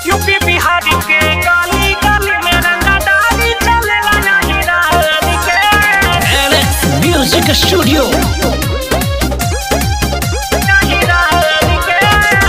UP Bihar के गली गली में रंगदारी चलेला नहीं रान के म्यूजिक स्टूडियो नहीं रान के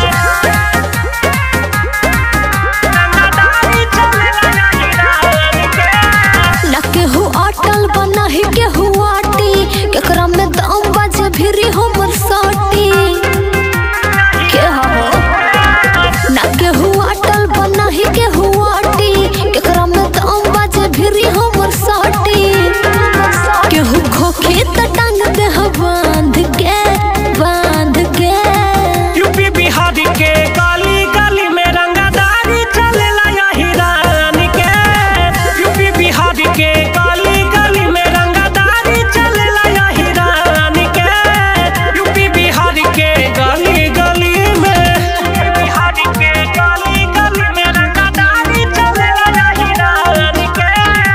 रंगदारी चलेला नहीं रान के ना केहू अटल बना ही केहू आटी केकरा में दम बाजे भिरी हमर साटी के हो ना केहू अटल बना ही केहू आटी केकरा में दम बाजे भिरी हमर साटी केहू खोखे त टांग दे ह बांध के बांध के यूपी बिहार के गली गली में रंगदारी चलेला यही रान के यूपी बिहार के गली गली में रंगदारी चलेला यही रान के यूपी बिहार के गली गली में बिहार के गली गली में रंगदारी चलेला यही रान के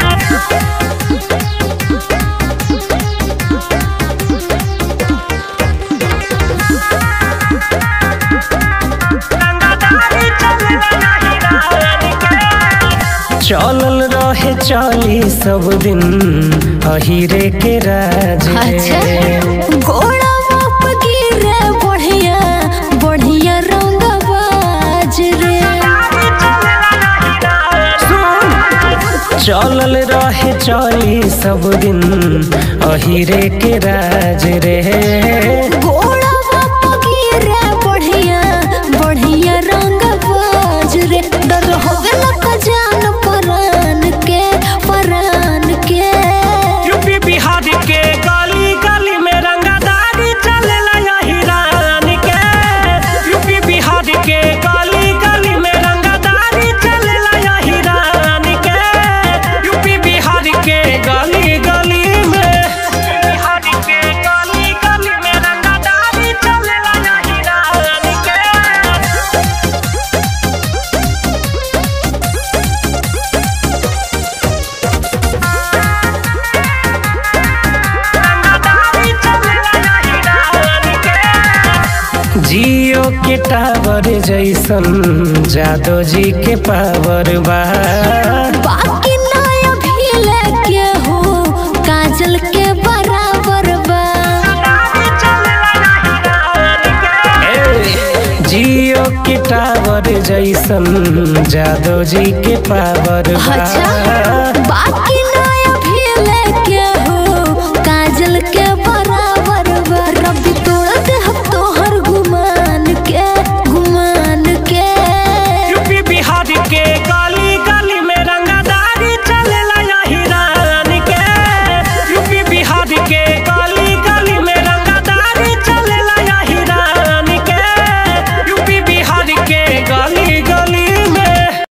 रंगदारी चलेला यही रान के चलल रहे चली सब दिन अहिरे के राज अच्छा घोड़ा बाप गिरे बढ़िया बढ़िया रंग बाज रे चलल रहे चली सब दिन अहिरे के राज रे घोड़ा बाप गिरे बढ़िया बढ़िया रंग बाज रे डर होवे लका जान परान के परान के यूपी बिहार के गली गली में रंगदारी चलेला यही रान के यूपी बिहार के गली गली में रंगदारी चलेला यही रान के यूपी बिहार के गली गली में बिहार के गली गली में रंगदारी चलेला यही रान के रंगदारी चलेला यही रान के जियो के टावर जैसन जादो जी के पावर बा बाकी नया भी लेके हो काजल के बराबर बा ए, जियो के टावर जैसन जादो जी के पावर बा अच्छा बाकी